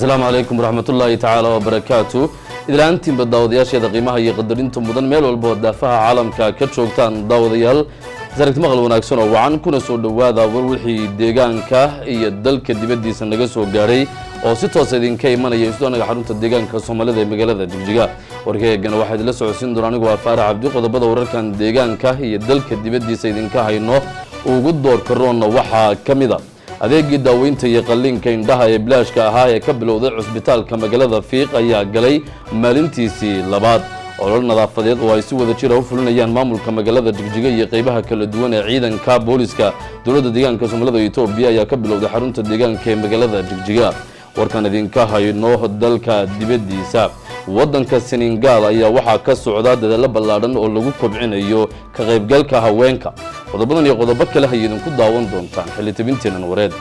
asalaamu calaykum waraxmatullaahi tacaala wabarakaatu idlaantiinba daawadayaasheeda qiimaha iyo qadarinta mudan meel walba oo daafaha caalamka ka joogtaan daawadayaal saragti maqal wanaagsan oo wacan kuna soo dhowaada war wixii deegaanka iyo dalka dibaddiisa naga soo gaadhay oo si toosa idinka imanaya isdoonaga xarunta deegaanka soomaalida ee magaalada jigjiga warkeegana waxaa idinla socodsiin doona anigu waa faarax cabdi qodobada wararkan deegaanka iyo dalka dibaddiisa idinka hayno ugu doorka roonna waxaa ka mid a adeegii daaweynta iyo qalliinka indhaha ee bilaashka ahaa ee ka bilowday cusbitaalka magaalada fiiq ayaa galay maalintiisii labaad olol nadaafadeed oo ay si wada jira u fulinayaan maamulka magaalada jigjiga iyo qeybaha kala duwan ee ciidanka booliska dowladda deegaanka soomaalida etoobiya ayaa ka bilowday xarunta deegaanka ee magaalada jigjiga warkan idinka hayno dalka dibaddiisa waddanka senegaal ayaa waxaa ka socda dadaalo ballaadhan oo lagu kobcinayo ka qaybgalka haweenka qodobadan iyo qodobo kale hay idinku daawan doontaan xilli tabinteenan wareed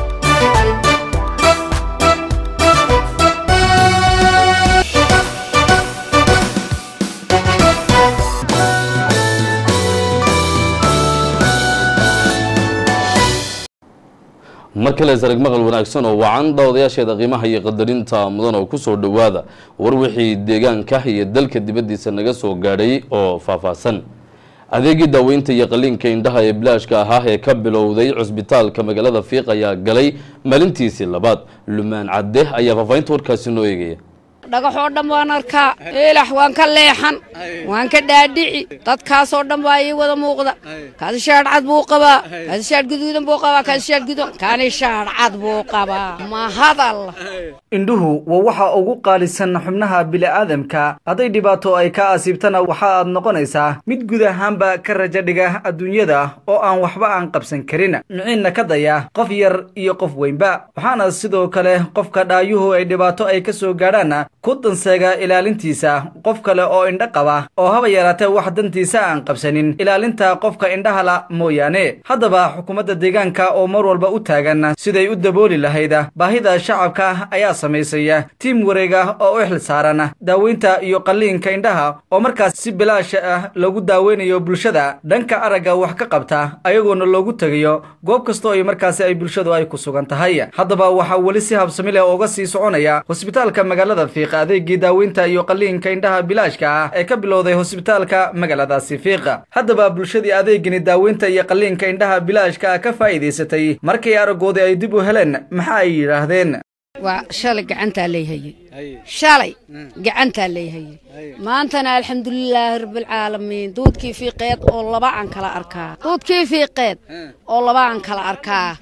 mar kale sarag maqal wanaagsan oo wacan daawadayaasheeda qiimaha iyo qadarinta mudan oo kusoo dhowaada war wixii deegaanka iyo dalka dibaddiisa naga soo gaadhay oo faahfaahsan adeegii daaweynta iyo qalliinka indhaha ee bilaashka ahaa ee ka bilowday cusbitaalka magaalada fiiq ayaa galay maalintiisii labaad lumaan cadde ayaa faahfaahinta warkaasi noo eegaya dhagaxoo dhan waan arkaa eelax waan ka leexan waan ka dhaadhici dadkaasoo dhan baa ii wada muuqda kaasi shaadh cad buu qabaa kaasi shaadh guduudan buu qabaa kaasi shaadh guduudan kaani shaadh cad buu qabaa ma hadal indhuhu waa waxa ugu qaalisan xubnaha bini'aadamka hadday dhibaato ay ka asiibtana waxa aad noqonaysaa mid guud ahaanba ka rajo dhiga adduunyada oo aan waxba aan qabsan karin miciinna ka daya qof yar iyo qof weynba waxaana sidoo kale qofka dhaayuhu ay dhibaato ay ka soo gaadhaan ku danseega ilaalintiisa qof kale oo indho qaba oo haba yaraatee wax dantiisa aan qabsanin ilaalinta qofka indhahala mooyaane haddaba xukuumadda deegaanka oo mar walba u taagan siday u dabooli lahayd baahida shacabka ayaa samaysaya tiim wareega oo u xil saaran daaweynta iyo qalliinka indhaha oo markaas si bilaash ah lagu daaweynayo bulshada dhanka aragga wax ka qabta ayagoona loogu tegayo goob kastoo ay markaasi ay bulshadu ay ku sugan tahay haddaba waxaa weli si habsami leh uga sii soconaya hosbitaalka magaalada fiiq adeegii daaweynta iyo qalliinka indhaha bilaashka ah ee ka bilowday hosbitaalka magaaladaasi fiiqa haddaba bulshadii adeegani daaweynta iyo qalliinka indhaha bilaashka ah ka faa'iidaysatay markay araggoodii ay dib u heleen maxa ay yidhaahdeen waa shalay gacantaa layhayey shalay gacantaa layhayey maantana alxamdulilaahi rabbilcaalamiin duudkii fiiqeed oo laba aan kala arkaa duudkii fiiqeed oo laba aan kala arkaa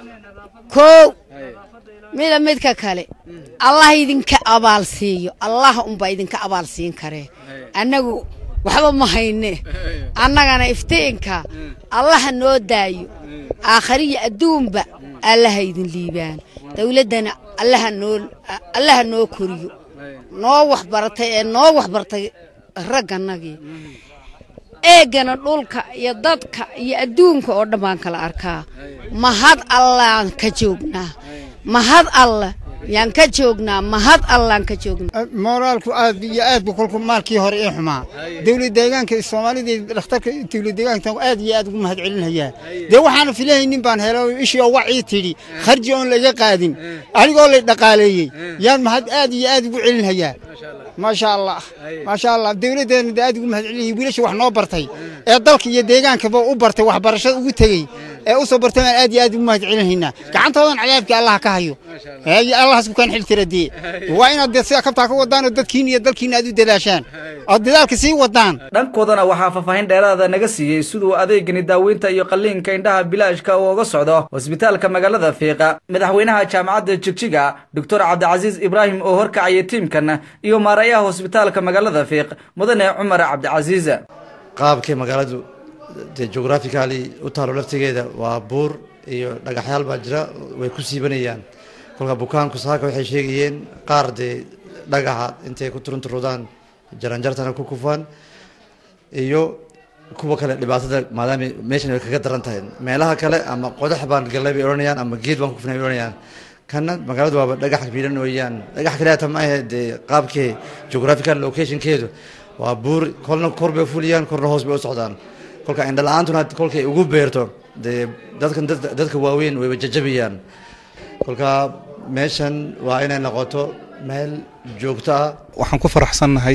kow mida midka kale allah idinka abaal siiyo allah unbaa idinka abaal siin karee annagu waxba ma hayne annagana iftiinka allaha noo daayo aakhariya adduunba allaha idin liibaan dawladdana allaha noo koriyo noo waxbaratay ee noo waxbartay raggannagii eegana dhulka iyo dadka iyo adduunka oo dhan baan kala arkaa mahad allaan ka joognaa mahad alla yaan ka joognaa mahad allaan ka joognaa mooraalku aad iyo aad bu kolku maalkii hore ee xumaa dawlad deegaanka soomaalida dhakhtarka dawlad deegaanka aad iyo aad ugu mahad celinhayaa dee waxaana filahaynin baan helo ishii oo wacii tidhi kharji oon laga qaadin anigoo lay dhaqaaleeyey yaan mahad aad iyo aad ugu celinhayaa maasha allah maasha allah dawladdeena de aad ugu mahad celinayay wiilasha wax noo bartay ee dalka iyo deegaankaba u bartay waxbarashada ugu tegey ee u soo bartay baan aad iyo aad ugu mahad celinhaynaa gacantoodan cadaabkii allaha ka hayo allahas kukaan xil tira dee waa inaad de sida kabtaa ka wadaan oo dadkiina iyo dalkiina aad u dadaashaan ood dadaalka sii wadaan dhankoodana waxaa faahfaahin dheeraada naga siiyey siduu adeegani daaweynta iyo qalliinka indhaha bilaashka uu uga socdo hosbitaalka magaalada fiiqa madaxweynaha jaamacadda jigjiga doctor cabdicasiis ibraahim oo horkacaya tiimkan iyo maarayaha hosbitaalka magaalada fiiq mudane cumar cabdicasiis qaabkay magaaladu dee geographically u taalo laftigeeda waa buur iyo dhagaxyaal baa jira way ku siibanayaan kolka bukaanku saaka waxay sheegayeen qaar dee dhagaxa intay ku turunturudaan jaranjartana ku kufaan iyo kuwa kale dhibaatada maadaama meeshan way kaga daran tahay meelaha kale ama qodax baan gallay bay odhanayaan ama geed baan ku kufnay bay odhanayaan kana magaaladu waaba dhagax miidhan weeyaan dhagax kaleata ma ahe dee qaabkee geographical locationkeedu waa buur kolna kor bay fuliyaan korna hoos bay u socdaan kolka indhala-aantuna kolkay ugu beerto dee dadkan dadka waaweyn wayba jajabayaan kolka meeshan waa inay noqoto meel joogto ah waxaan ku faraxsannahay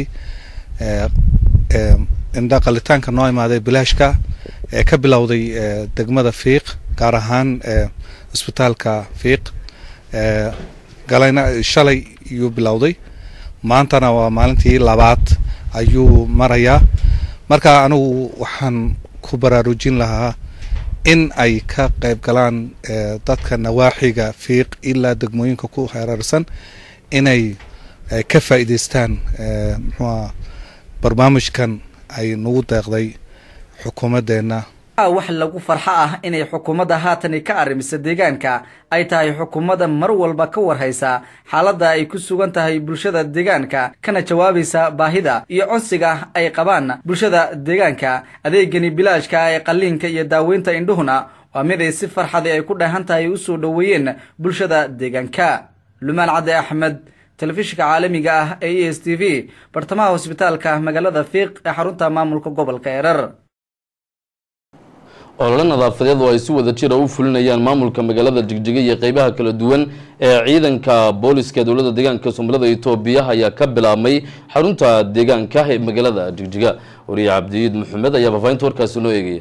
indha qalitaanka noo imaaday bilaashka ee ka bilowday degmada fiiq gaar ahaan isbitaalka fiiq galayna shalay iyuu bilowday maantana waa maalintii labaad ayuu marayaa marka anigu waxaan ku baraarujin lahaa in ay ka qayb galaan dadka nawaaxiga fiiq ilaa degmooyinka ku hareersan inay ka faa'iidaystaan muxuuha barnaamijkan ay nagu deeqday xukuumaddeenna wax lagu farxo ah inay xukuumadda haatani ka arrimisa deegaanka ay tahay xukuumadda mar walba ka warhaysa xaaladda ay ku sugan tahay bulshada deegaanka kana jawaabaysa baahida iyo codsiga ay qabaan bulshada deegaanka adeegani bilaashka ee qalliinka iyo daaweynta indhuhuna waa mid ay si farxadi ay ku dheehan tahay u soo dhoweeyeen bulshada deegaanka lumaan cadde axmed telefishinka caalamiga ah ee e s t v bartamaha hosbitaalka magaalada fiiq ee xarunta maamulka gobolka erer olole nadaafadeed oo ay si wada jira u fulinayaan maamulka magaalada jigjiga iyo qeybaha kala duwan ee ciidanka booliska dowladda deegaanka soomaalida itoobiya ayaa ka bilaabmay xarunta deegaanka ee magaalada jigjiga wariye cabdiyiid maxamed ayaa faafahinta warkaasi noo eegaya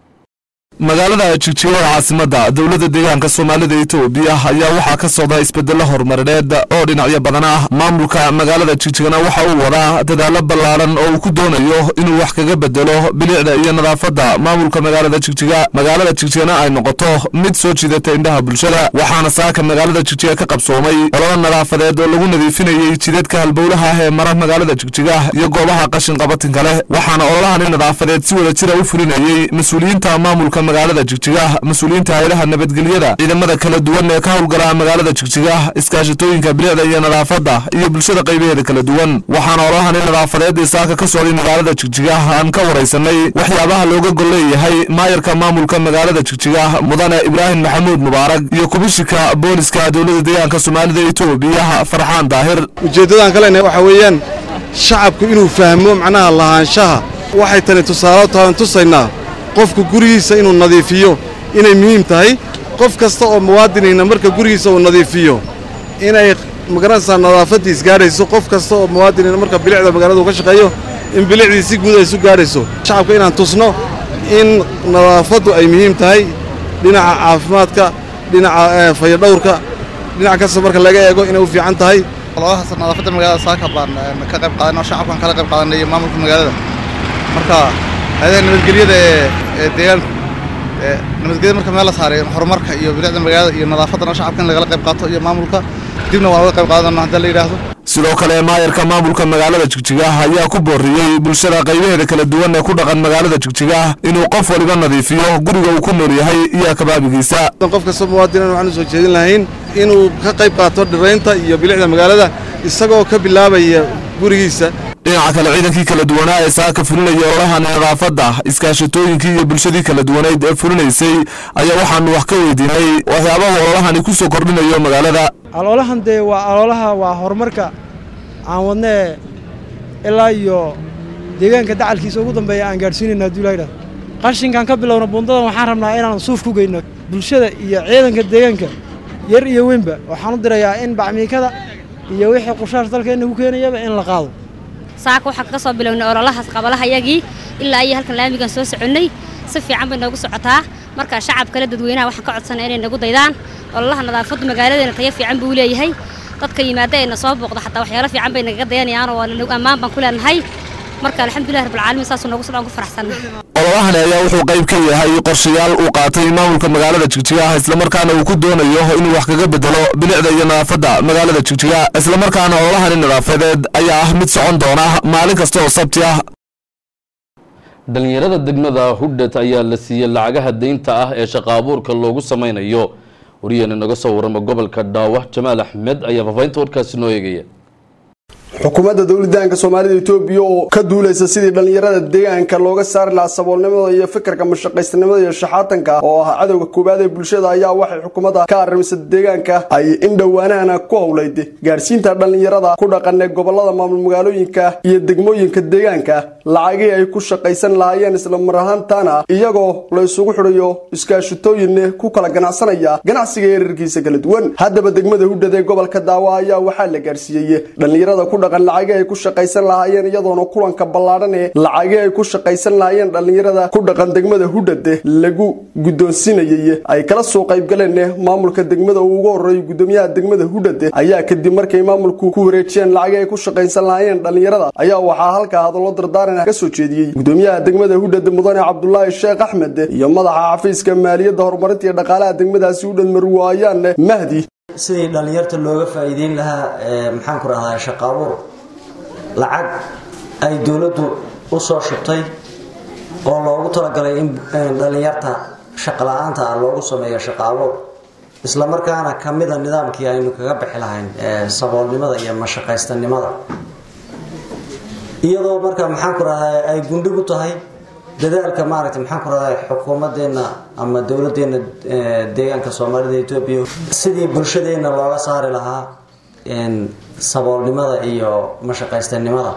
magaalada jigjiga ee caasimadda dowladda deegaanka soomaalida itoobiya ayaa waxaa ka socda isbedelo horumarineed oo dhinacyo badan ah maamulka magaalada jigjigana waxa uu wadaa dadaalo ballaaran oo uu ku doonayo inuu wax kaga bedelo bilicda iyo nadaafadda maamulka magaalada jigjiga magaalada jigjigana ay noqoto mid soo jiidata indhaha bulshada waxaana saaka magaalada jigjiga ka qabsoomay ololo nadaafadeed oo lagu nadiifinayey jidadka halbowlaha ah ee mara magaalada jigjiga iyo goobaha qashin qabatinka leh waxaana ololahani nadaafadeed si wada jira u fulinayey mas-uuliyiinta maamulka magaalada jigjiga mas-uuliyiinta hayadaha nabadgelyada ciidamada kala duwan ee ka howlgala magaalada jigjiga iskaashatooyinka bilicda iyo nadaafadda iyo bulshada qaybaheeda kala duwan waxaana ololahani nadaafadeed ee saaka ka socday magaalada jigjiga aan ka waraysanay waxyaabaha looga gol leeyahay maayarka maamulka magaalada jigjiga mudane ibraahim maxamuud mubaarak iyo kubishika booliska dowladda deegaanka soomaalida itoobiya farxaan daahir ujeeddadaan ka leenahay waxaa weeyaan shacabku inuu fahmo macnaha lahaanshaha waxay tani tusaale tahan tusaynaa qofku gurigiisa inuu nadiifiyo inay muhiim tahay qof kasta oo muwaadinayna marka gurigiisa uu nadiifiyo inay magaranaysaa nadaafaddiis gaadhayso qof kasta oo muwaadinayna marka bilicda magaalada uu ka shaqeeyo in bilicdii si guud ay isu gaadhayso shacabka inaan tusno in nadaafaddu ay muhiim tahay dhinaca caafimaadka dhinaca fayadhowrka dhinac kasta marka laga eego inay u fiican tahay ololahaas nadaafadda magaalada saaka baan ka qayb qaadanay oo shacabkan kala qayb qaadanay iyo maamulka magaalada marka hayadaha nabadgelyada ee ee deegaanku nabadgelyada marka meel la saaray horumarka iyo bilicda magaalada iyo nadaafaddana shacabka in lagala qayb qaato iyo maamulka dibna waan uga qayb qaadanaa haddii la yidhaahdo sidoo kale maayarka maamulka magaalada jigjiga ayaa ku booriyey bulshada qaybaheeda kala duwan ee ku dhaqan magaalada jigjiga inuu qof waliba nadiifiyo guriga uu ku nool yahay iyo kabaabigiisa qof kasta muwaadinan waxaan u soo jeedin lahayn inuu ka qayb qaato dhiraynta iyo bilicda magaalada isagoo ka bilaabaya gurigiisa dhinaca kale ciidankii kala duwanaa ee saaka fulinaya ololaha nadaafadda iskaashatooyinkii iyo bulshadii kala duwaneyd ee fulinaysay ayaa waxaanu wax ka weydiinay waxyaabaha ololahani ku soo kordhinayo magaalada aloolahan dee waa aloolaha waa horumarka aan wadnee ilaa iyo deegaanka dacalkiisa ugu dambeeya aan gaadhsiinayna hadduu ilaha idhahdo qashinkan ka bilowna buundadan waxaan rabnaa inaan suuf ku geyno bulshada iyo ciidanka deegaanka yar iyo weynba waxaan u dirayaa in bacmiikada iyo wixii qushaash dalkeenna ku keenayaba in la qaado saaka waxaan ka soo bilownay ololahaas qabalahayagii ilaa iyo halkan laamigan soo soconnay si fiican bay noogu socotaa marka shacab kale dadweynaha waxaan ka codsanaya inay nagu daydaan ololaha nadaafaddu magaaladeena tayo fiican buu leeyahay dadka yimaada ee na soo booqda xataa waxyaalo fiican bay nagaga dayanayaanoo waa ammaan baan ku leenahay marka alxamdulilah rabbilcaalamiin saasuu noogu socdaan ku faraxsannahay ololahani ayaa wuxuu qayb ka yahay qorshayaal uu qaatay maamulka magaalada jigjiga islamarkaana uu ku doonayo inuu wax kaga bedelo bilicda iyo nadaafadda magaalada jigjiga islamarkaana ololahani nadaafadeed ayaa ah mid socon doona maalin kasta oo sabti ah dhalinyarada degmada hudhet ayaa la siiyey lacagaha deynta ah ee shaqa abuurka loogu sameynayo wariyeen inaga soo warrama gobolka dhaawa jamaal axmed ayaa faafahinta warkaasi noo eegaya xukuumadda dowladaanka soomaalida etoobiya oo ka duulaysa sidii dhallinyarada deegaanka looga saari lahaa saboolnimada iyo fikirka mashaqaysnimada iyo shaxaatanka oo ah cadowga koowaad ee bulshada ayaa waxay xukuumadda ka arrimisa deegaanka ay in dhowaanahana ku howlayd gaarsiinta dhallinyarada ku dhaqan ee gobolada maamul magaalooyinka iyo degmooyinka deegaanka lacagii ay ku shaqaysan lahaayeen isla mar ahaantaana iyagoo la isugu xidhayo iskaashitooyin ku kala ganacsanaya ganacsiga eerarkiisa kala duwan haddaba degmada hudhad ee gobolka daawa ayaa waxaa la gaarsiiyey dhallinyarada ku dhaqan lacagii ay ku shaqaysan lahaayeen iyadoona kulanka ballaadhan ee lacagii ay ku shaqaysan lahaayeen dhallinyarada ku dhaqan degmada hudhad lagu guddoonsinayay ay kala soo qaybgaleen maamulka degmada uu ugu horeeyo gudoomiyaha degmada hudhad ayaa kadib markay maamulku ku wareejiyeen lacagii ay ku shaqaysan lahaayeen dhallinyarada ayaa waxaa halkaa hadallo dardaaran ka soo jeediyey gudoomiyaha degmada hudhad mudane cabdulaahi sheekh axmed iyo madaxa xafiiska maaliyadda horumarinta iyo dhaqaalaha degmadaasi hudhad marwaayaan mahdi sidii dhallinyarta looga faa'iideyn lahaa maxaan ku rahdaa shaqo abuur lacag ay dowladdu u soo shubtay oo loogu talagalay in dhallinyarta shaqo la-aanta ah loogu sameeyo shaqo abuur isla markaana ka mida nidaamkii aynu kaga bixi lahayn saboolnimada iyo mashaqaystanimada iyadoo marka maxaan ku rahdaa ay gundhig u tahay dadaalka maaragtay maxaan ku rahdaa xukuumadeenna ama dowladeenna deegaanka soomaalida etoobiya sidii bulshadeenna looga saari lahaa saboolnimada iyo mashaqaystanimada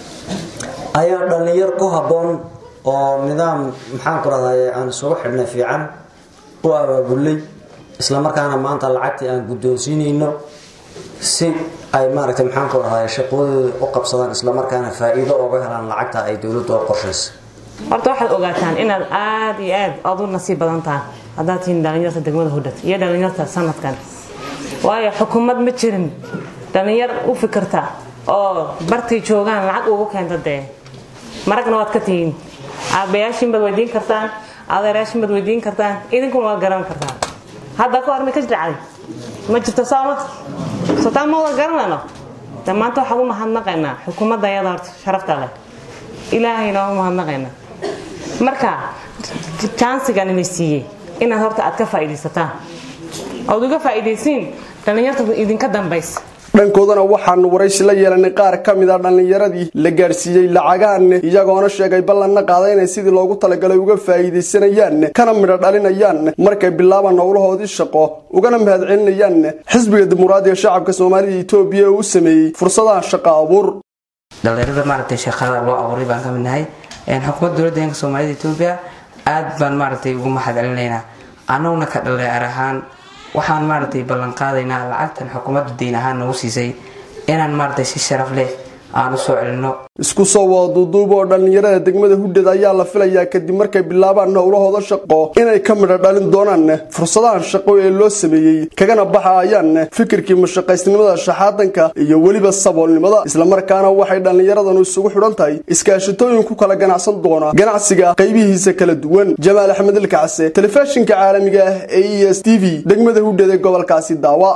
ayaa dhallinyar ku habboon oo nidaam maxaan ku rahdaa aan isugu xidhnay fiican u abaabulay isla markaana maanta lacagtii aan guddoonsiinayno si ay maaragtay maxaan ku rahdaa shaqooyooda u qabsadaan isla markaana faa'iido ooga helaan lacagta ay dowladdu u qorshaysa horta waxaad ogaataan inaad aada iyo aad aad u nasiib badan tahay haddaad tihiin dhallinyarta degmada hudhad iyo dhallinyarta sanadkan waayo xukuumad ma jirin dhallinyar u fikirta oo bartay joogaan lacag ugu keenta dee maragna waad ka tihiin aabayaashiin baad weydiin kartaan adeerayaashiin baad weydiin kartaan idinkuna waad garan kartaan hadda ka hor may ka dhacday ma jirto sooma sotaan ma wada garanayno de maanta waxaan u mahadnaqaynaa xukuumadda ayada horta sharafta leh ilaahayna waa u mahadnaqaynaa marka jansigan inay siiyey inaad horta aad ka faa'iidaysataan ood uga faa'iidaysiin dhallinyarta idinka dambaysa dhankoodana waxaanu waraysi la yeelanay qaar ka mid a dhallinyaradii la gaarsiiyey lacagaan iyagoona sheegay ballanna qaada inay sidii loogu talagalay uga faa'iidaysanayaan kana midho dhalinayaan markay bilaabaan howlahoodii shaqo ugana mahadcelinayaan xisbiga dimuqraadiga shacabka soomaalida etoobiya ee u sameeyey fursadaha shaqo abuur dhalinyarada maaragtay shaqada loo abuuray baan ka mid nahay xukuumadda dowladda deegaanka soomaalida etoobiya aad baan maaragtay ugu mahadcelinaynaa annaguna ka dhalinyar ahaan waxaan maaragtay ballan qaadaynaa lacagtan xukuumadda deyn ahaan nagu siisay inaan maaragtay si sharaf leh aan u soo celinno isku soo wada duuduub oo dhallinyarada degmada hudhad ayaa la filayaa kadib markay bilaabaan howlahooda shaqo inay ka midho dhalin doonaan fursadahan shaqo ee loo sameeyey kagana baxayaan fikirkii mashaqaysnimada shaxaadanka iyo weliba saboolnimada islamarkaana waxay dhallinyaradanu isugu xidhan tahay iskaashitooyin ku kala ganacsan doona ganacsiga qaybihiisa kala duwan jamaal axmed ilkacse telefishinka caalamiga ah ee e s t v degmada hudhad ee gobolkaasi daawa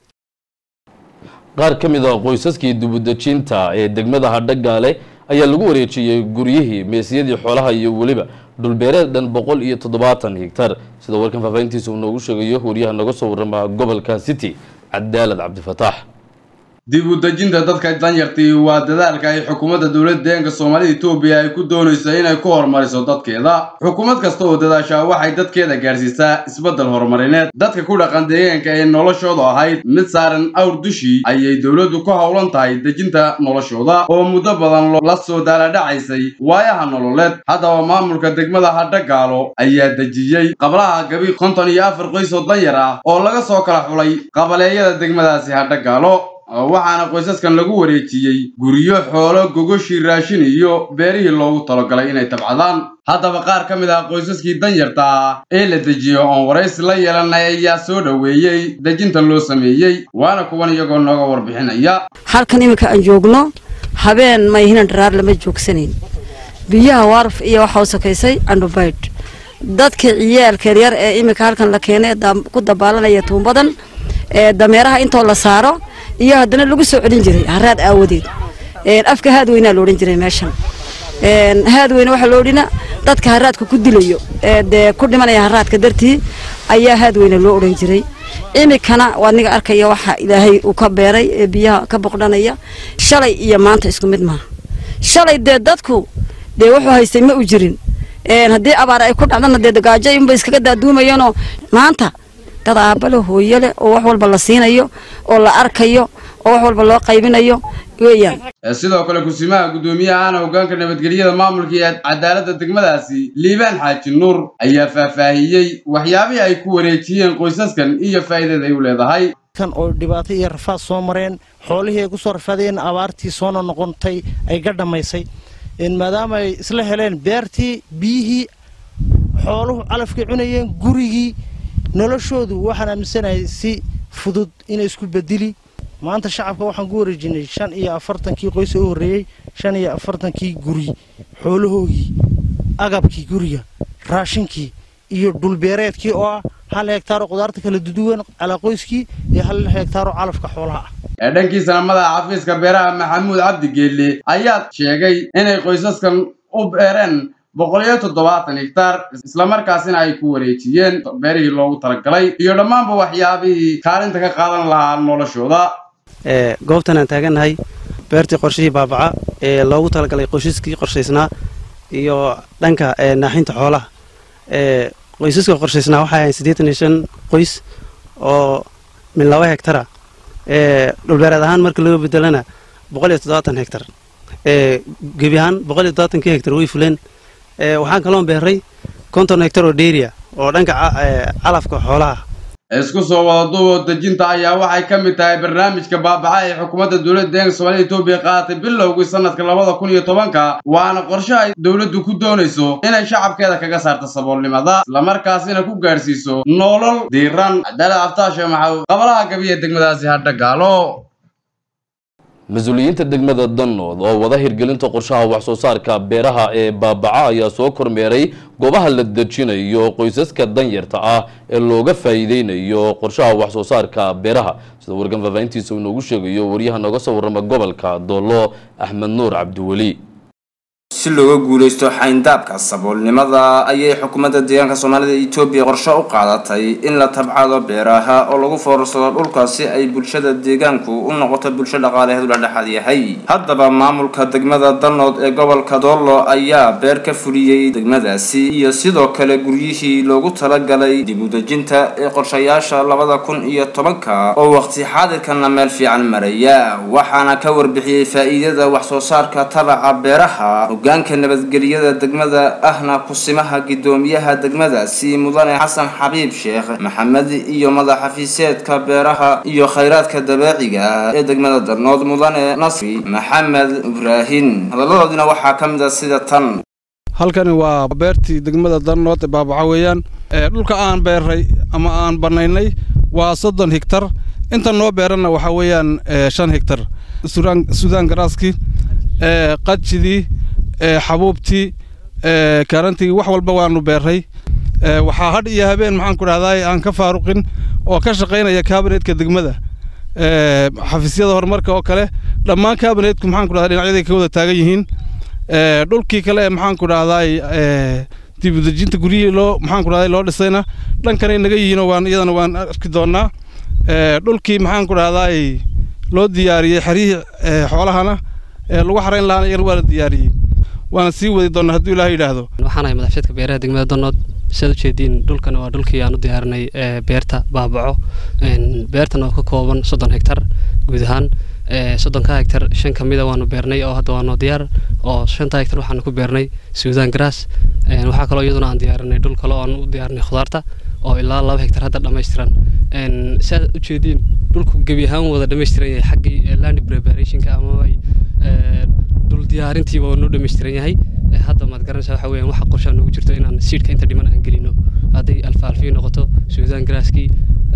qaar ka mid a qoysaskii dubudejinta ee degmada hadhagaale ayaa lagu wareejiyey guryihii meesiyadii xoolaha iyo weliba dhulbeereed dhan boqol iyo toddobaatan higtar sida warkan faahfaahintiisa uu noogu sheegayo wariyaha naga soo warrama gobolka city cadaalad cabdifataax dib u dejinta dadka danyartii waa dadaalka ay xukuumadda dowladda deegaanka soomaalida etoobiya ay ku doonayso inay ku horumariso dadkeeda xukuumad kasta oo dadaashaa waxay dadkeeda gaarsiisaa isbeddel horumarineed dadka ku dhaqan deegaanka ee noloshooda ahayd mid saaran awr dushii ayay dowladdu ku howlan tahay dejinta noloshooda oo muddo badan la soo daaladhacaysay waayaha nololeed haddaba maamulka degmada hadhagaalo ayaa dejiyey qablaha gabi konton iyo afar qoys oo danyar ah oo laga soo kala xulay qabaleeyada degmadaasi hadhagaalo waxaana qoysaskan lagu wareejiyey guryo xoolo gogoshii raashin iyo beerihii loogu talagalay inay tabcadaan haddaba qaar ka mid ah qoysaskii danyarta ah ee la dejiyo oon waraysi la yeelanay ayaa soo dhoweeyey dejinta loo sameeyey waana kuwan iyagoo nooga warbixinaya halkan iminka aan joogno habeen mayhinan dharaar lama joogsanayn biyaha waarf iyo waxaa u sakaysay andhubaydh dadka ciyaalka yaryar ee iminka halkan la keenay ku dabaalanaya tuumbadan ee dameeraha intoo la saaro iyo haddana lagu soo celin jiray haraad aawadeed afka haadweynaa la odhan jiray meeshan haadweyne waxaa loo odhina dadka haraadka ku dilayo ee dee ku dhimanaya haraadka dartii ayaa haadweyne loo odhan jiray imikana waa niga arkaya waxa ilaahay uu ka beeray ee biyaha ka boqdhanaya shalay iyo maanta isku mid maaha shalay dee dadku dee wuxuu haystay ma u jirin haddii abaar ay ku dhacdana dee gaajo unba iskaga daaduumayanoo maanta dad aabale hooyo leh oo wax walba la siinayo oo la arkayo oo wax walba loo qaybinayo weeyaan sidoo kale kusimaha guddoomiyaha ahna hoggaanka nabadgelyada maamulka iyo cadaaladda degmadaasi liibaan xaaji nuur ayaa faahfaahiyey waxyaabihii ay ku wareejiyeen qoysaskan iyo faa'iidada ay u leedahay kan oo dhibaato iyo rafaad soo mareen xoolihii ay ku soo rafaadeen abaartii soona noqontay ay ga dhammaysay maadaama ay isla heleen beertii biyihii xooluhu calafkay cunayeen gurigii noloshoodu waxaan aaminsanahay si fudud inay isku bedeli maanta shacabka waxaan ku wareejinay shan iyo afartankii qoys oo u horreeyey shan iyo afartankii guri xoolahoogii agabkii guriga raashinkii iyo dhulbeereedkii oo ah hal hegtaaroo qudaarta kala duduwan calaa qoyskii iyo hal hegtaaroo calafka xoolaha ah ee dhankiisana madaxa xafiiska beeraha maxamuud cabdi geelle ayaa sheegay inay qoysaskan u beereen boqol iyo toddobaatan hektaar islamarkaasina ay ku wareejiyeen beerihii loogu talagalay iyo dhammaanba waxyaabihii kaalinta ka qaadan lahaa noloshooda goobtan aan taagannahay beertii qorshihii baabaca ee loogu talagalay qoysaskii qorshaysnaa iyo dhanka naaxinta xoolaha qoysaska qorshaysnaa waxay ahayn siddeetan iyo shan qoys oo min laba hektara dhulbeereed ahaan marka loo bedelana boqol iyo toddobaatan hektar gebi ahaan boqol iyo toddobaatankii hektar way fuleen waxaan kaloon beeray konton hektar oo dheeriya oo dhanka calafka xoolaha isku soo wada duuboo dejinta ayaa waxay ka mid tahay barnaamijka baabaca ee xukuumadda dowladda deeganka soomaalida etoobiya qaadatay bilowgii sanadka labada kun iyo tobanka waana qorshe ay dowladdu ku doonayso inay shacabkeeda kaga saarto saboolnimada islamarkaasina ku gaadhsiiso nolol diiran cadaalad aftaashe maxaw qabalaha gabiya degmadaasi hadha gaalo mas-uuliyiinta degmada danood oo wada hirgelinta qorshaha waxsoo saarka beeraha ee baabaca ayaa soo kormeeray goobaha la dejinayo qoysaska danyarta ah ee looga faa'iideynayo qorshaha waxsoo saarka beeraha sida wargan faahfaahintiisa uu noogu sheegayo waryaha nooga soo warrama gobolka doolo axmed nuur cabdiweli si looga guulaysto xayndaabka saboolnimada ayay xukuumadda deegaanka soomaalida etoobiya qorshe u qaadatay in la tabcado beeraha oo lagu foorarsado dhulka si ay bulshada deegaanku u noqoto bulsho dhaqaaleheedu la dhexaad yahay haddaba maamulka degmada dalnood ee gobolka doollo ayaa beer ka fuliyey degmadaasi iyo sidoo kale guryihii loogu talagalay dib u dejinta ee qorshayaasha labada kun iyo tobanka oo waqti xaadirkana meel fiican maraya waxaana ka warbixiyey faa'iidada waxsoo saarka tabaca beeraha hogaanka nabadgelyada degmada ahna kusimaha gidoomiyaha degmadaasi mudane xasan xabiib sheekh maxamed iyo madaxafiiseedka beeraha iyo khayraadka dabeeciga ee degmada darnood mudane nasri maxamed ibraahin hadaladoodina waxaa ka mid a sida tan halkani waa beertii degmada darnood ee baabaca weeyaan dhulka aan beeray ama aan banaynay waa soddon higtar inta noo beeranna waxaa weeyaan shan higtar suudaan garaaskii qajidii xabuubtii karantigii wax walba waanu beeray waxaa hadh iyo habeen maxaan ku dhahdaay aan ka faaruqin oo ka shaqaynaya kaabineetka degmada xafiisyada horumarka oo kale dhammaan kaabineetku maxaan ku dhahdaa dhinacyaday ka wada taagan yihiin dhulkii kale ee maxaan ku dhahdaay dibudejinta guryihii loo maxaan ku dhahday loo dhisayna dhankanay naga yihiinoo waan iyadana waan arki doonaa dhulkii maxaan ku dhahdaay loo diyaariyey xeryihii xoolahana lagu xarayn lahaana iyana waa la diyaariyey waana sii wadi doonaa hadduu ilaaha yidhaahdo waxaan ahay madaxfeedka beeraha degmada danood sidaad ujeediin dhulkan waa dhulkii aan u diyaarinay beerta baabaco beertan oo ka kooban soddon hektar guud ahaan soddonka hektar shan ka mida waanu beernay oo hadda waanu diyaar oo shanta hektar waxaanu ku beernay suudan grass waxaa kaloo iyaduna aan diyaarinay dhul kale oo aan u diyaarinay khudaarta oo ilaa laba hektar hadda dhammaystiran sidaad ujeediin dhulku gebi ahaan wada dhammaystiran yahay xaggii land preparationka ama dhul diyaarintiiba noo dhammaystiran yahay hadda maad garanaysaa waxa weeyaan waxa qorshaa noogu jirto inaan siidhka inta dhiman aan gelino hadday alfaalfii noqoto suudan graaskii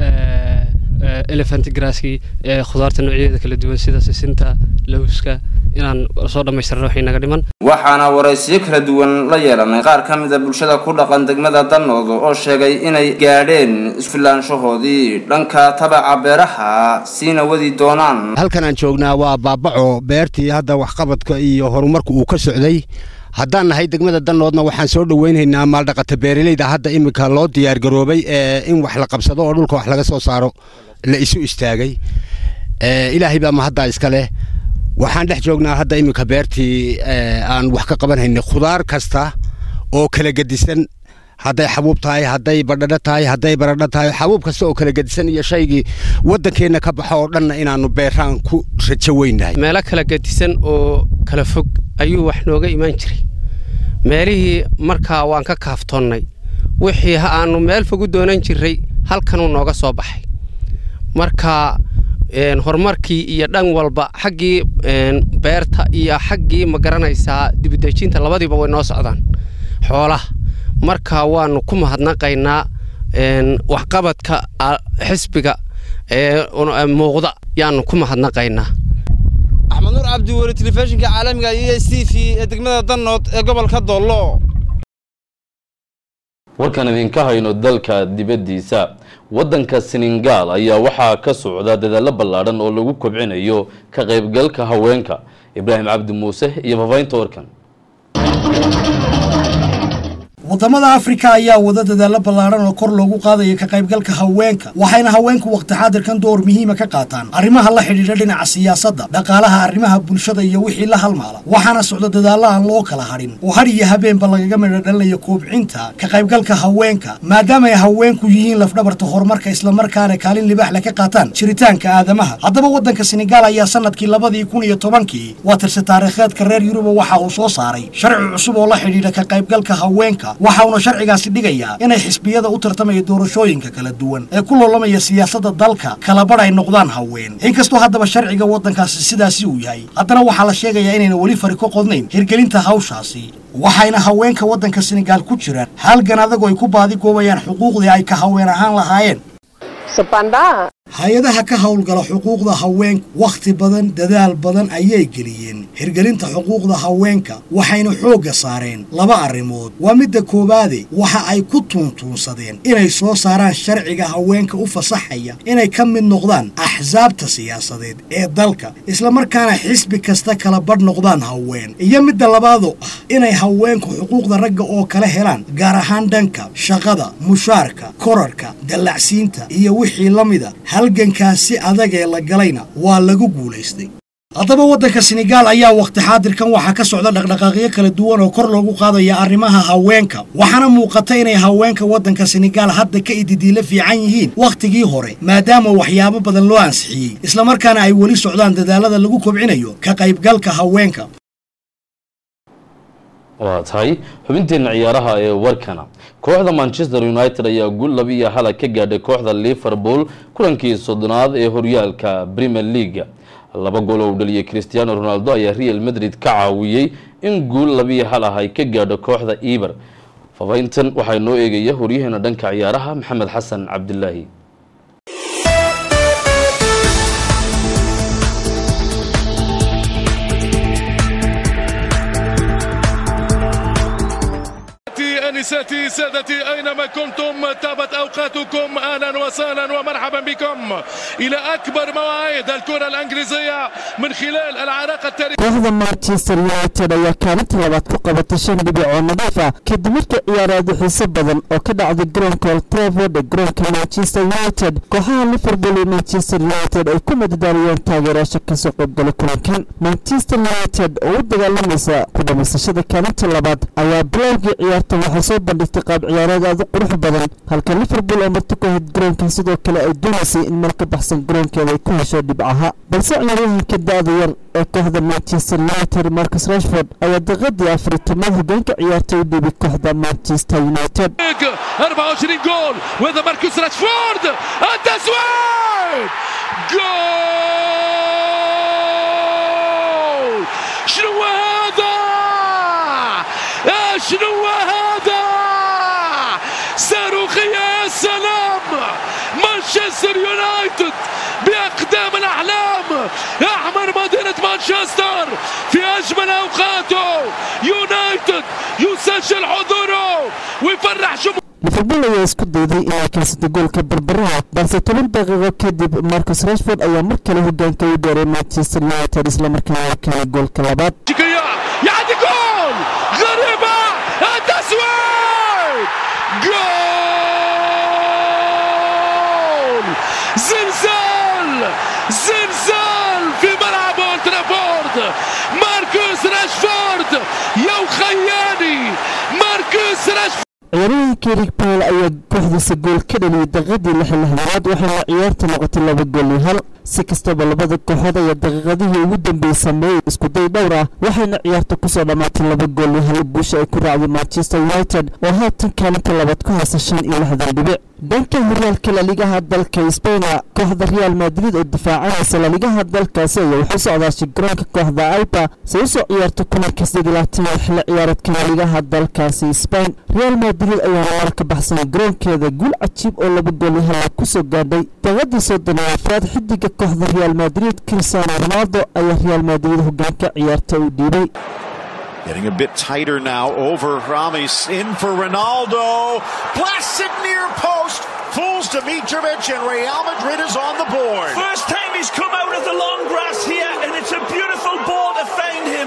elephant graaskii khudaarta noocyadeeda kala duwan sida sisinta lawska inaan soo dhammaystirno wixii naga dhiman waxaana waraysiyo kala duwan la yeelanay qaar ka mid a bulshada ku dhaqan degmada danood oo sheegay inay gaadheen isfilaanshahoodii dhanka tabaca beeraha siina wadi doonaan halkan aan joognaa waa baabaco beertii hadda waxqabadka iyo horumarku uu ka socday haddaan nahay degmada dannoodna waxaan soo dhoweynaynaa maaldhaqata beeraleyda hadda iminka loo diyaargaroobay in wax la qabsado oo dhulka wax laga soo saaro la isu istaagay ilaahay baa mahaddaa iska leh waxaan dhex joognaa hadda iminka beertii aan wax ka qabanhaynay khudaar kasta oo kala gedisan hadday xabuub tahay hadday badhadho tahay hadday baradho tahay xabuub kasta oo kala gedisan iyo shaygii waddankeenna ka baxo oo dhanna inaannu beeraan ku rajo weynahay meelo kala gedisan oo kala fog ayuu wax nooga imaan jiray meelihii markaa waan ka kaaftoonnay wixii aannu meel fog u doonan jirray halkanuu nooga soo baxay marka horumarkii iyo dhan walba xaggii beerta iyo xaggii ma garanaysaa dibudejinta labadiiba way noo socdaan xoolaha marka waannu ku mahadnaqaynaa waxqabadka xisbiga ee muuqda yaannu ku mahadnaqaynaa axmed nuur cabdi weli telefishinka caalamiga iyo s t v ee degmada dannood ee gobolka doollo warkan idinka hayno dalka dibaddiisa waddanka senegal ayaa waxaa ka socda dadaallo ballaadhan oo lagu kobcinayo ka qaybgalka haweenka ibraahim cabdi muuse iyo fafaynta warkan wadamada afrika ayaa wada dadaalo ballaadhan oo kor loogu qaadayo ka qaybgalka haweenka waxayna haweenku waqti xaadirkan door muhiima ka qaataan arrimaha la xidhiidha dhinaca siyaasadda dhaqaalaha arrimaha bulshada iyo wixii la halmaala waxaana socda dadaalla aan loo kala hadhin oo har iyo habeenba lagaga midho dhalinayo koobcinta ka qaybgalka haweenka maadaama ay haweenku yihiin lafdhabarta horumarka islamarkaana kaalin libaax le ka qaataan jiritaanka aadamaha haddaba waddanka senegaal ayaa sanadkii labadii kun iyo tobankii waa tirse taariikheedka reer yuruba waxa uu soo saaray sharci cusub oo la xidhiidha ka qaybgalka haweenka waxa uuna sharcigaasi dhigayaa inay xisbiyada u tartamaya doorashooyinka kala duwan ee ku loolamaya siyaasadda dalka kala badh ay noqdaan haween inkastoo haddaba sharciga waddankaasi sidaasi uu yahay haddana waxaa la sheegayaa inayna weli fari ka qodnayn hirgelinta hawshaasi waxayna haweenka waddanka senegaal ku jiraan halgan adagu ay ku baadigoobayaan xuquuqdii ay ka haween ahaan lahaayeen hay-adaha ka howlgala xuquuqda haweenka wakhti badan dadaal badan ayay geliyeen hirgelinta xuquuqda haweenka waxayna xoogga saareen laba arrimood waa midda koowaade waxa ay ku tuuntuunsadeen inay soo saaraan sharciga haweenka u fasaxaya inay ka mid noqdaan axsaabta siyaasadeed ee dalka islamarkaana xisbi kasta kala badh noqdaan haween iyo midda labaadoo ah inay haweenku xuquuqda ragga oo kala helaan gaar ahaan dhanka shaqada mushaarka korarka dallacsiinta iyo wixii la mida halgankaasi adag ee la galayna waa lagu guulaystay haddaba waddanka senegaal ayaa wakhti xaadirkan waxaa ka socda dhaqdhaqaaqyo kala duwan oo kor loogu qaadaya arrimaha haweenka waxaana muuqata inay haweenka waddanka senegaal hadda ka ididiila fiican yihiin wakhtigii hore maadaama waxyaabo badan loo ansixiyey islamarkaana ay weli socdaan dadaalada lagu kobcinayo ka qaybgalka haweenka waa tahay xubinteenna ciyaaraha ee warkana kooxda manchester united ayaa guul laba iyo hala ka gaadhay kooxda liverpool kulankii soddonaad ee horyaalka premier leaga laba gool oo u dhaliyay cristiano ronaldo ayaa real madrid ka caawiyey in guul labiyo hal ah ay ka gaadho kooxda eber fafayntan waxaa noo eegaya horyaheena dhanka ciyaaraha maxamed xasan cabdilaahi انساتي سادتي اينما كنتم تابت اوقاتكم اهلا وسهلا ومرحبا بكم الى اكبر مواعيد الكره الانجليزيه من خلال العراقه التاريخيه kooxda manchester united ayaa kaalinta labaad ku qabatay shan dhibic oo nadiif ah kadib markii ciyaaraadu xiiso badan oo ka dhacday garoonka old trafford ee garoonka manchester united kooxaha liverpool iyo manchester united ay ku madadaaliyeen taageerayaasha kasoo qaybgalay kulankan manchester united oo u dagaalamaysa ku dhamaysashada kaalinta labaad ayaa bilowgii ciyaarta waxay soo bandhigtay qaab ciyaareed aad u qurux badan halka liverpool oo marti ku ahayd garoonka sidoo kale ay doonaysay in meel ka baxsan garoonkeeda ay ku hesho dhibcaha balse ciyaaryahanka da-da yar ee kooxda manchester united marcus rashford ayaa daqiiqadii afar iyo tobnaad hogaanka ciyaarta u dhiibay kooxda manchester united 24 جول وهذا ماركوس راشفورد التسويق جول شنو هذا شنو هذا صاروخية يا سلام مانشستر يونايتد بأقدام الأحلام يحمر مدينة مانشستر في أجمل أوقاته يونايتد يسجل حضوره ويفرح جمهوره liverpool ayaa isku dayday inay keensato goolka barbaraha balse toban daqiiqo kadib marcus rashford ayaa mar kale hogaanka u dheeray manchester united islamarkaana keenay goolka labaad يعدي جول جول زلزال زلزال في ملعب اولد ترافورد ماركوس راشفورد يا خياني ماركوس راشفورد ciyaaryahankii rig paul ayaa kooxdiisa gool ka dhaliyay daqiiqadii lixlaxdanaad waxayna ciyaarta noqotay laba gool iyo hal si kastaba labada kooxood ayaa daqiiqadihii ugu dambeeyey sameeyey iskuday dhowr ah waxayna ciyaarta kusoo dhammaatay laba gool iyo hal guusha ay ku raacday manchester united oo haatan kaalinta labaad ku haysa shan iyo lixdan dhibic dhanka horyaalka laligaha dalka sbaina kooxda real madrid oo difaacanaysa laligaha dalkaasi ayaa waxu socdaashay garoonka kooxda alba si usoo ciyaarta kulanka sideed iyo xilli ciyaareedka laligaha dalkaasi sbain real madrid ayaana war ka baxsanay garoonkeeda guul cajiib oo laba gool iyo hal kusoo gaadhay daaqadii soddonaafaad xidiga kooxda real madrid cristiano ronaldo ayaa real madrid hogaanka ciyaarta u dhiibay Getting a bit tighter now over Ramis in for Ronaldo. Blasted near post. Fools Dimitrovic and Real Madrid is on the board. First time he's come out of the long grass here, and it's a beautiful ball to find him.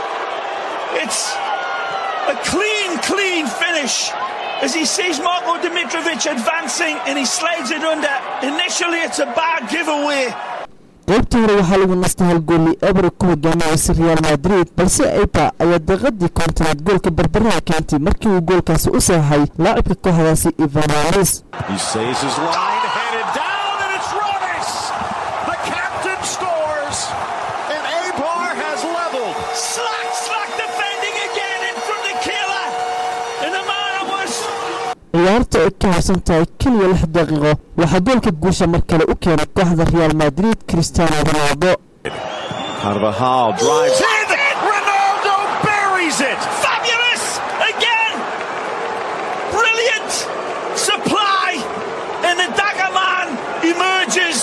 It's a clean, clean finish as he sees Marko Dimitrovic advancing and he slides it under. Initially, it's a bad giveaway. qaybtii hore waxaa lagu nastay hal gooli eber ku hogaaminaysa real madrid balse eipa ayaa daqiiqadii kontonaad goolka barbaraha keentay markii uu goolkaasi u saxay laacibka kooxdaasi ivanalis He saves his line, headed down, and it's Ramis. The captain scores, and Abar has leveled. Slack, slack defending again in from the killer. And the man was ciyaarta ay ka harsan tahay keliya lix daqiiqo waxaa goolka guusha mar kale u keenay kooxda real madrid cristiano ronaldo Carvajal drives in. Ronaldo buries it. Fabulous again. Brilliant supply, and the Dagger man emerges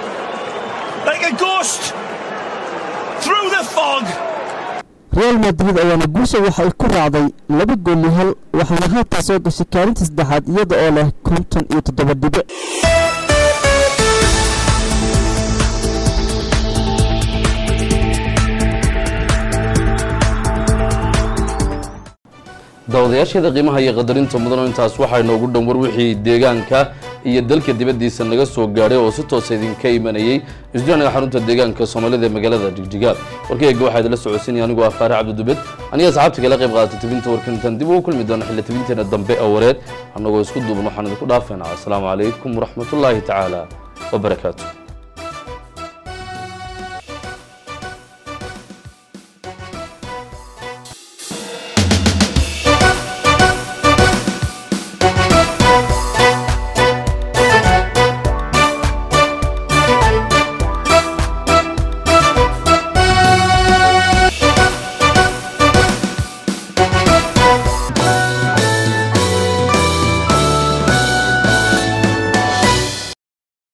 like a ghost through the fog. real madrid ayaana guusha waxa ay ku raacday laba gool iyo hal waxaana haatan soo gashay kaalinta saddexaad iyada oo leh konton iyo toddoba dhibic daawadayaasheeda qiimaha iyo qadarinta mudano intaas waxaa inoogu dhan war wixii deegaanka iyo dalka dibaddiisa naga soo gaadhay oo si toosa idinka imanayey isduanaga xarunta deegaanka soomaalida ee magaalada jigjigaal warkayga waxaa idinla socodsiinaya anigoo ah faare cabdidubed aniga asxaabta kala qayb qaatay tibinta warkan intaan dib ugu kulmi doona xilli tibinteena dambe ee wareed annagoo isku duuban waxaan idinku dhaafeynaa asalaamu calaykum waraxmatullaahi tacaala wabarakaatu